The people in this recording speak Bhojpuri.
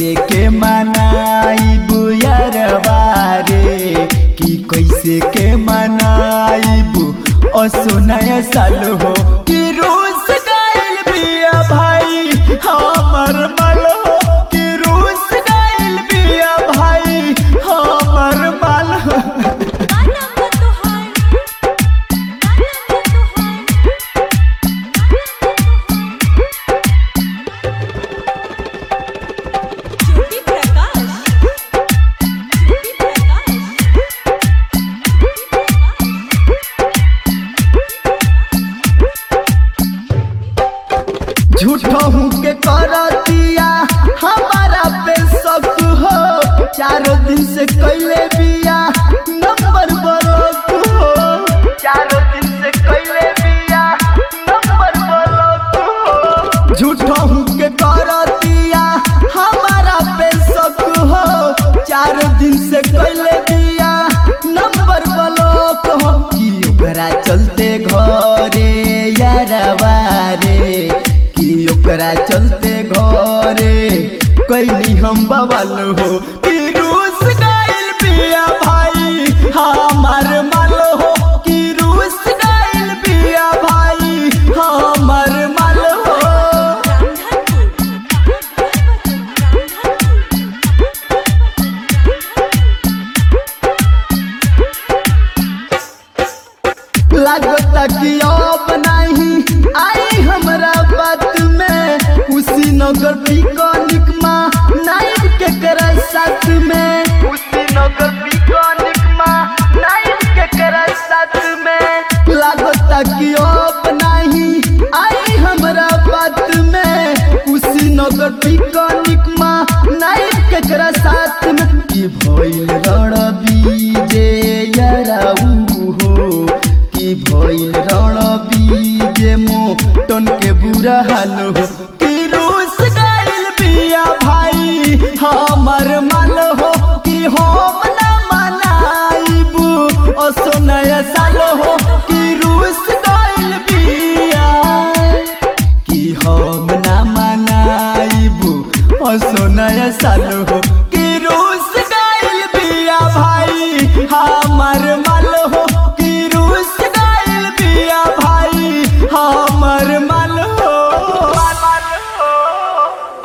कैसे के मनाइबू यारवा रे कि कैसे के मनाइबू असो नया साल हो कि रूस गइल बिया भाई हमर मल हो कि रूस गइल बिया भाई हमर मल हो ज्योति प्रकाश ज्योति प्रकाश झूठहू के करतिया हमारा पे शक हो चारों दिन से कैले बिया नंबर ब्लॉक हो चारों दिन से कैले बिया नंबर ब्लॉक हो झूठहू के करतिया हमारा पे शक हो चारों दिन से कैले बिया नंबर ब्लॉक हो कि ओकरा चलते घरे यारवा रे कि ओकरा चलते घरे कैली हम बवाल हो कि रूस गइल बिया भाई हमार माल हो कि रूस गइल बिया भाई हमार माल हो लागता कि अब नहीं आई हमरा बात में उसी नगर पिकनिक माँ नाइट के करा साथ में उसी नगर पिकनिक माँ नाइट के करा साथ में लागता कि अब नहीं आई हमरा बात में उसी नगर पिकनिक माँ नाइट के करा साथ में कि भइल रण बीजे याराऊ हो कि भइल रण बीजे मोटन के बुरा हाल हो कि रूस गइल बिया भाई हमर माल हो कि हम ना मनाइबू असो नया साल हो कि रूस गइल बिया कि हम ना मनाइबू असो नया साल हो